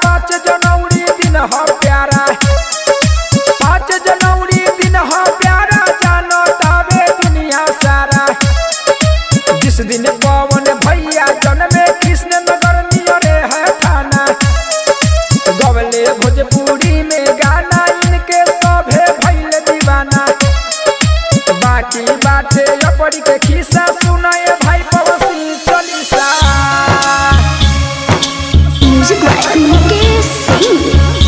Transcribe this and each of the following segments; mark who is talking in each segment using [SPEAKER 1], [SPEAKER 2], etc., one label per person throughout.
[SPEAKER 1] पाँच जनवरी दिन हो प्यारा पाँच जनवरी दिन हो प्यारा जानो तावे दुनिया सारा जिस दिन पवन भैया जन्मे कृष्ण नगर नियरे है थाना गवले भोजपुरी में गाना इनके सभे भैल दीवाना बाटी बाटे अपरी के खिस्सा सुनाए भाई पड़ोसी चलीसा
[SPEAKER 2] म्यूजिक बाय मुकेश सिंह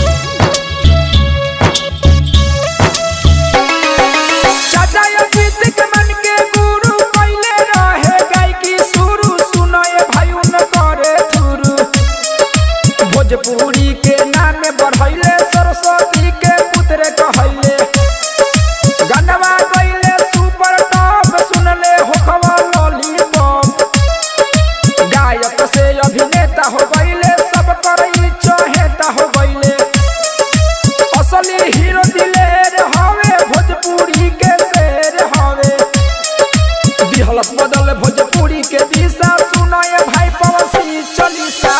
[SPEAKER 1] चाचा अजीत के मन के गुरु पहले रहे गायकी शुरू सुनाए भाई उन करे थुरू भोजपुरी के नाम बढ़ैले सरस्वती के पुत्र कहैले गनवा गईले सुपर टॉप सुनले होखवा लॉलीपॉप गायक से अभिनेता हो गईले सब करई चहेता हो गईले असली हीरो दिलेर हवे भोजपुरी के शेर हवे दिहलत बदल भोजपुरी के दिशा सुनाए भाई पड़ोसी चलीसा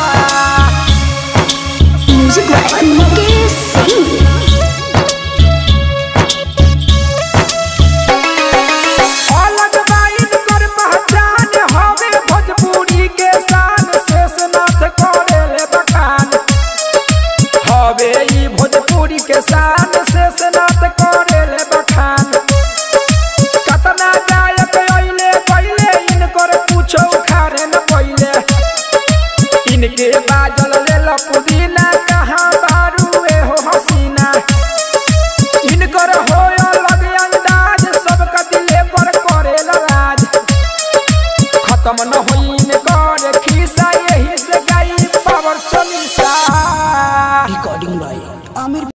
[SPEAKER 2] म्यूजिक बाय मुकेश सिंह
[SPEAKER 1] अलग बाइन कर पहचान हवे भोजपुरी के शान शेषनाथ करेले बखान हवे ई भोजपुरी के शान शेषनाथ करेले बखान कतना गायक अइले पहिले इनकर पूछो खारे न पहिले इनके बाजल लेल पुदीना कहाँ बारू एहो हसीना इनकर होय अलग अंदाज सबका दिले पर करेला राज खत्म न